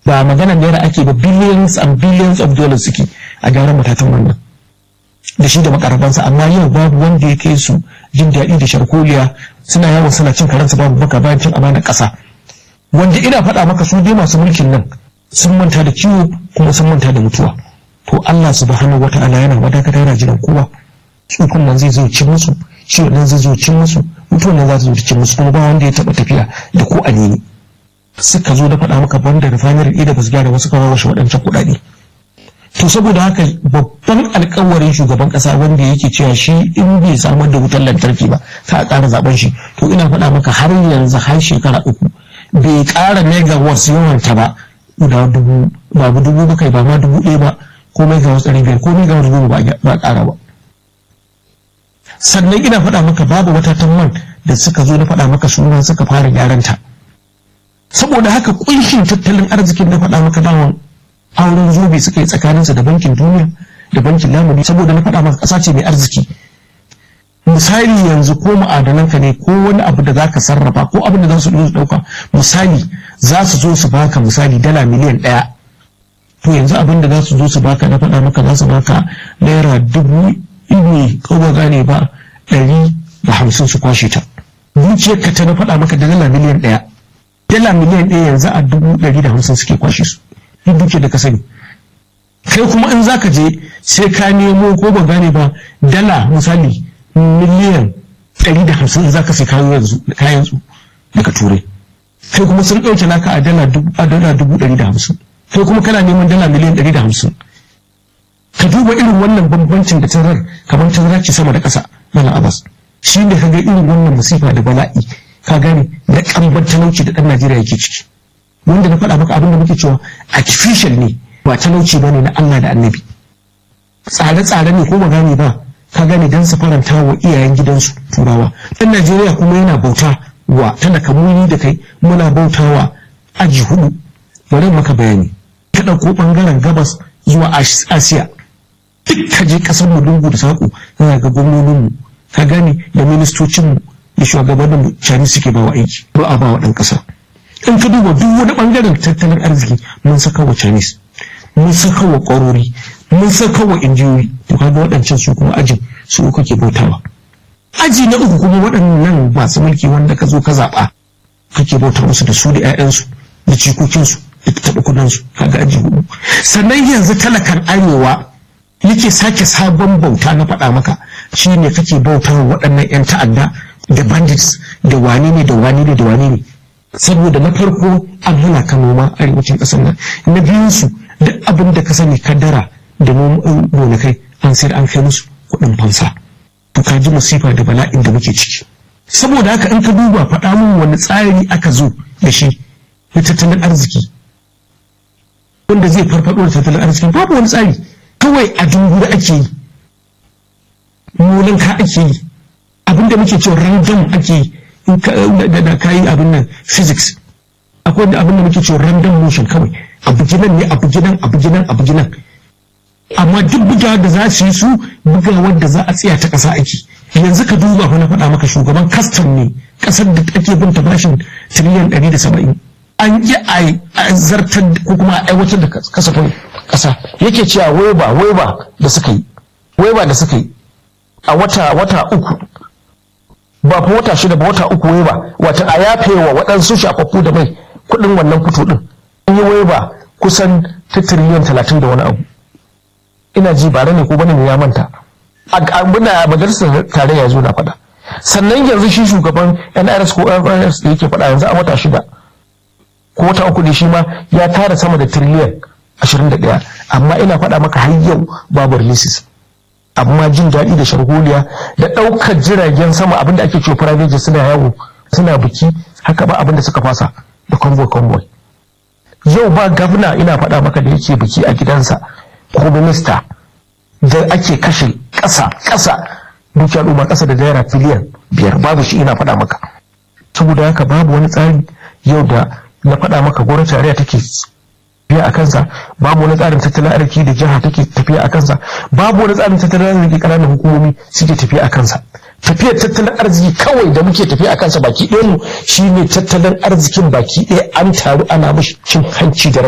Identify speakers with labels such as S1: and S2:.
S1: ba magana naira ake ba billions and billions of dollars suke a gyaran matatan wannan da shi da makarabansa amma yau babu wanda ya kai su jin daɗi da sharkoliya suna yawon suna cin karansa babu baka bayan cin amanar ƙasa wanda ina faɗa maka su dai masu mulkin nan sun manta da ciwo kuma sun manta da mutuwa to Allah subhanahu wata'ala yana wadakata yana jiran kowa tsufin nan zai zo cin musu ciwon nan zai zo cin musu mutuwan nan za ta zo cin musu kuma ba wanda ya taɓa tafiya da ko a nini suka zo da faɗa maka banda refinery ɗaya da ba su gyara wasu kawo washe waɗancan kuɗaɗe to saboda haka babban alkawarin shugaban kasa wanda yake cewa shi in bai samar da wutar lantarki ba ka ƙara zaben shi to ina faɗa maka har yanzu har shekara uku bai ƙara megawatts yawanta ba guda dubu ba dubu ba kai ba ma dubu ɗaya ba ko megawatts ɗari biyar ko megawatts goma ba ƙara ba sannan ina faɗa maka babu matatan man da suka zo na faɗa maka suna suka fara gyaran ta saboda haka kunshin tattalin arzikin na faɗa maka dawon auren zobe suka yi tsakaninsa da bankin duniya da bankin lamuni saboda na faɗa maka ƙasa ce mai arziki misali yanzu ko ma'adananka ne ko wani abu da zaka sarrafa ko abin da za su ɗauka misali za su zo su baka misali dala miliyan ɗaya to yanzu abin da za su zo su baka na faɗa maka za su baka naira dubu ne ko ba gane ba ɗari da hamsin su kwashe ta dukiyarka ta na faɗa maka da dala miliyan ɗaya dala miliyan ɗaya yanzu a dubu ɗari da hamsin suke kwashe su duk duke da ka sani kai kuma in zaka je sai ka nemo ko ba gane ba dala misali miliyan ɗari da hamsin in zaka sai kayan su daga turai kai kuma sun ɗauke naka a dala dubu ɗari da hamsin kai kuma kana neman dala miliyan ɗari da hamsin ka duba irin wannan bambancin da tarar kamar tarar ce sama da ƙasa mana abbas shi ne ka ga irin wannan musifa da bala'i ka gane da ƙambar talauci da ɗan najeriya yake ciki wanda na faɗa maka abin da muke cewa artificial ne ba talauci ba ne na Allah da annabi tsare-tsare ne ko ba gane ba ka gane don su faranta wa iyayen gidansu turawa ɗan Najeriya kuma yana bauta wa talaka muni da kai muna bauta wa aji hudu bari maka bayani ka ɗauko ɓangaren gabas zuwa Asiya duk ka je ƙasar mu lungu da saƙo za ga gwamnoninmu ka gane da ministocinmu da shugabanninmu Chinese suke ba wa aiki ba a ba wa ɗan ƙasa. in ka duba duk wani bangaren tattalin arziki mun saka wa chinese mun saka wa ƙwarori mun saka wa injiyoyi to kaga waɗancan su kuma ajin su kake bautawa aji na uku kuma waɗannan masu mulki wanda ka zo ka zaɓa kake bauta musu da su da 'ya'yansu da cikokinsu da taɓa kudansu kaga aji hudu sannan yanzu talakan arewa yake sake sabon bauta na faɗa maka shine kake bauta wa waɗannan 'yan ta'adda da bandits da wane ne da wane ne da wane ne saboda na farko an hana ka noma arewacin ƙasar nan na biyun su duk abin da ka sani kaddara da gonakai an sayar an kai musu kuɗin fansa to ka ji masifa da bala'in da muke ciki saboda haka in ka duba faɗa min wani tsari aka zo da shi na tattalin arziki wanda zai farfaɗo da tattalin arziki babu wani tsari kawai a dungura ake yi molanka ake yi abinda muke cewa random ake yi da kayi abin nan physics akwai wanda abin da muke cewa random motion kawai abu ginan ne abu ginan abu ginan abu ginan amma duk bugawa da za su yi su bugawar da za a tsaya ta ƙasa ake yanzu ka duba fa na faɗa maka shugaban custom ne ƙasar da ake bin ta bashin tiriliyan ɗari da saba'in an yi a zartar ko kuma a aiwatar da kasafin ƙasa yake cewa waiba waiba da suka yi waiba da suka yi a wata wata uku ba fa wata shida ba wata uku wai ba wata a yafe wa waɗansu shafaffu da mai kuɗin wannan fito ɗin an yi wai ba kusan ta tiriliyan talatin da wani abu ina ji bare ne ko bane ne ya manta abuna majalisar tarayya zo na faɗa sannan yanzu shi shugaban NRS ko NRS da yake faɗa yanzu a wata shida ko wata uku ne shi ma ya tara sama da tiriliyan ashirin da ɗaya amma ina faɗa maka har yau babu releases amma jin daɗi da sharholiya da ɗaukar jiragen sama abinda ake cewa private jet suna yawo suna biki haka ba abinda suka fasa da convoy convoy yau ba gavna ina faɗa maka da yake biki a gidansa ko minista da ake kashe ƙasa ƙasa dukiyar al'umma ƙasa da naira biliyan biyar babu shi ina faɗa maka saboda haka babu wani tsari yau da na faɗa maka gwamnati tarayya take tafiya a kansa babu wani tsarin tattalin arziki da jiha take tafiya a kansa babu wani tsarin tattalin arziki ƙananan hukumomi suke tafiya a kansa tafiyar tattalin arziki kawai da muke tafiya a kansa baki ɗaya mu shine tattalin arzikin baki ɗaya an taru ana mashi cin hanci da